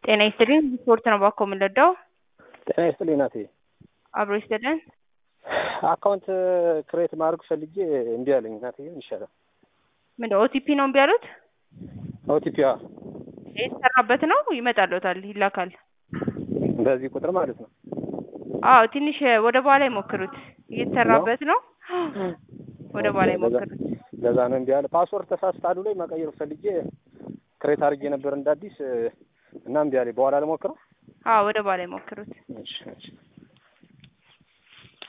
ጤና ይስጥልኝ ስፖርት ነው ባኮ የምንረዳው? ጤና ይስጥልኝ ናቴ። አብሮ ይስጥልን። አካውንት ክሬት ማድረግ ፈልጌ እምቢ አለኝ ናቴ። ምን ይሻላል? ምን ኦቲፒ ነው እምቢ ያሉት? ኦቲፒ የተሰራበት ነው ይመጣልዎታል፣ ይላካል። በዚህ ቁጥር ማለት ነው። አዎ ትንሽ ወደ በኋላ ይሞክሩት። እየተሰራበት ነው። ወደ በኋላ ይሞክሩት። ለዛ ነው እምቢ አለ። ፓስወርድ ተሳስታሉ ላይ መቀየር ፈልጌ ክሬት አድርጌ ነበር እንደ አዲስ እና እምቢ አለኝ። በኋላ ልሞክረው። አዎ ወደ በኋላ ይሞክሩት። እሺ እሺ